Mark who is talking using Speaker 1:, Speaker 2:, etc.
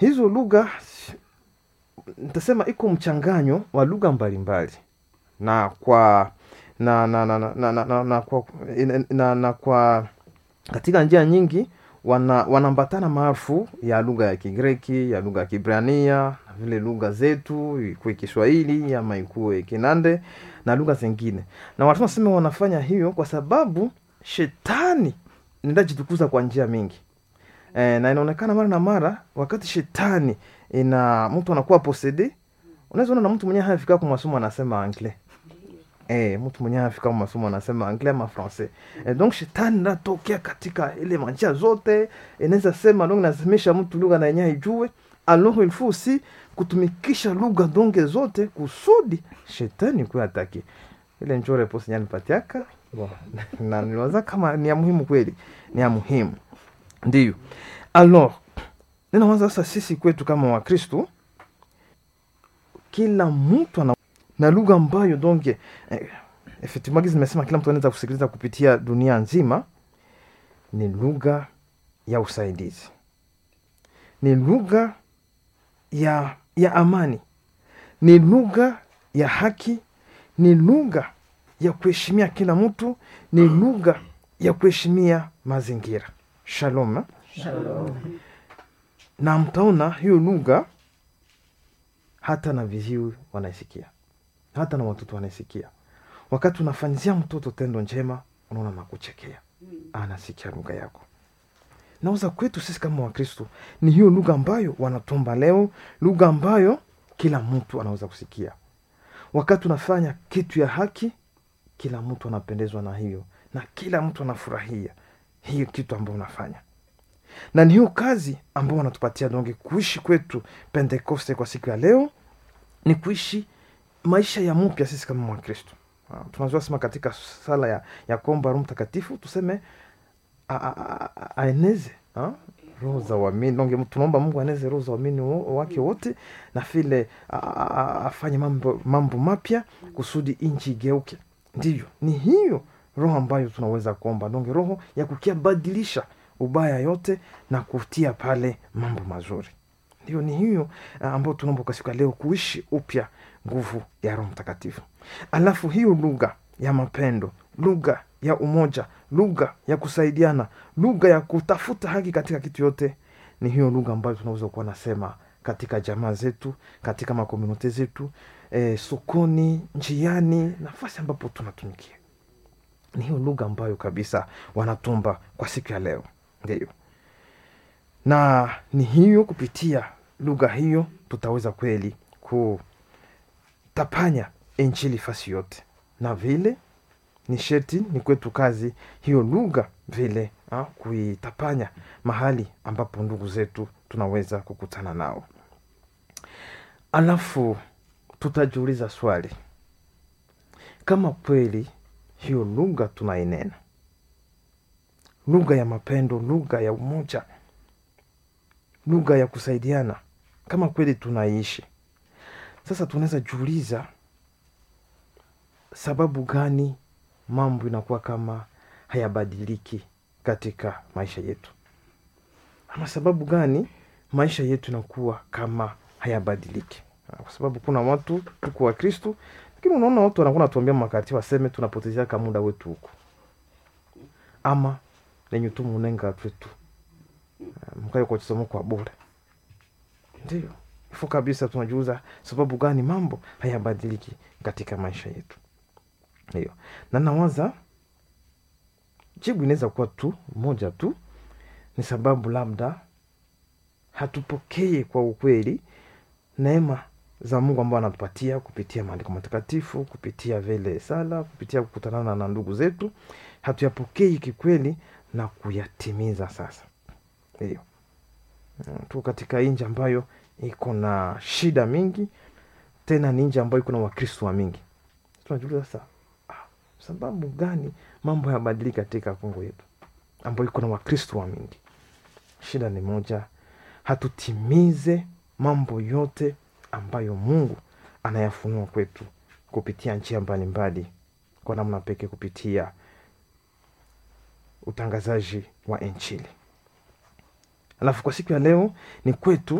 Speaker 1: hizo lugha nitasema iko mchanganyo wa lugha mbalimbali na kwa na na na na, na, na, na, na, kwa, na, na, na kwa katika njia nyingi wana wanaambatana maarufu ya lugha ya Kigreki, ya lugha ya Kibrania, na vile lugha zetu ikuwe Kiswahili ama ikuwe Kinande na lugha zingine, na watu nasema wanafanya hiyo kwa sababu shetani ndajitukuza kwa njia mingi e, na inaonekana mara na mara wakati shetani ina mtu anakuwa posede, unaweza ona na mtu mwenyewe hayafika kwa masomo anasema anglais Eh, mtu mwenyewe afika kwa masomo anasema anglais ama français. Eh, donc shetani natokea katika ile manjia zote, inaweza sema donc nasemesha mtu lugha na yenyewe ijue. Alors il faut aussi kutumikisha lugha donge zote kusudi shetani kuwa ataki. Ile njoo reposi nyani patiaka. Bon, na niwaza kama ni ya muhimu kweli, ni ya muhimu. Ndiyo. Alors, ninawaza sasa sisi kwetu kama Wakristo kila mtu ana na lugha ambayo donc eh, effectivement gizi nimesema kila mtu anaweza kusikiliza kupitia dunia nzima ni lugha ya usaidizi ni lugha ya ya amani ni lugha ya haki ni lugha ya kuheshimia kila mtu ni lugha ya kuheshimia mazingira shalom eh?
Speaker 2: Shalom.
Speaker 1: na mtaona hiyo lugha hata na viziwi wanaisikia hata na watoto wanaisikia wakati unafanyizia mtoto tendo njema unaona nakuchekea anasikia lugha yako nauza kwetu sisi kama wakristo ni hiyo lugha ambayo wanatomba leo lugha ambayo kila mtu anaweza kusikia wakati unafanya kitu ya haki kila mtu anapendezwa na hiyo na kila mtu anafurahia hiyo kitu ambayo unafanya na ni hiyo kazi ambao wanatupatia donge kuishi kwetu pentekoste kwa siku ya leo ni kuishi maisha ya mpya sisi kama wakristo Ah, tunajua sema katika sala ya, ya komba roho mtakatifu tuseme a- a- a- a- aeneze ah, roho za uamini donge tunaomba mungu aeneze roho za uamini wo- wake wote na vile a- a- a- afanye mambo, mambo mapya kusudi nchi igeuke ndivyo ni hiyo roho ambayo tunaweza kuomba donge roho ya kukia badilisha ubaya yote na kutia pale mambo mazuri ndio ni hiyo uh, ambayo tunaomba kwa siku ya leo kuishi upya nguvu ya roho mtakatifu alafu hiyo lugha ya mapendo lugha ya umoja lugha ya kusaidiana lugha ya kutafuta haki katika kitu yote ni hiyo lugha ambayo tunaweza kuwa nasema katika jamaa zetu katika makomunote zetu eh, sokoni njiani nafasi ambapo tunatumikia ni hiyo lugha ambayo kabisa wanatumba kwa siku ya leo ndio na ni hiyo kupitia lugha hiyo tutaweza kweli kutapanya injili fasi yote na vile ni sheti ni kwetu kazi hiyo lugha vile ha, kuitapanya mahali ambapo ndugu zetu tunaweza kukutana nao alafu tutajiuliza swali kama kweli hiyo lugha tunainena lugha ya mapendo lugha ya umoja lugha ya kusaidiana kama kweli tunaishi sasa tunaweza jiuliza sababu gani mambo inakuwa kama hayabadiliki katika maisha yetu ama sababu gani maisha yetu inakuwa kama hayabadiliki kwa sababu kuna watu tuko wa kristu lakini unaona watu wanakuwa natuambia makati waseme tunapotezeaka muda wetu huku ama lenye tu munenga twetu mkayo kwa chisomo kwa bure ndio ifo kabisa tunajiuza sababu gani mambo hayabadiliki katika maisha yetu ndio na nawaza jibu inaweza kuwa tu moja tu ni sababu labda hatupokee kwa ukweli neema za mungu ambao anatupatia kupitia maandiko matakatifu kupitia vile sala kupitia kukutanana na ndugu zetu hatuyapokei kikweli na kuyatimiza sasa hiyo tu katika nji ambayo iko na shida mingi tena ni nji ambayo iko na wakristo wa mingi tunajuliza sasa ah, sababu gani mambo yabadiliki katika kongo yetu ambayo iko na wakristo wa mingi shida ni moja hatutimize mambo yote ambayo mungu anayafunua kwetu kupitia njia mbalimbali kwa namna pekee kupitia utangazaji wa inchili alafu kwa siku ya leo ni kwetu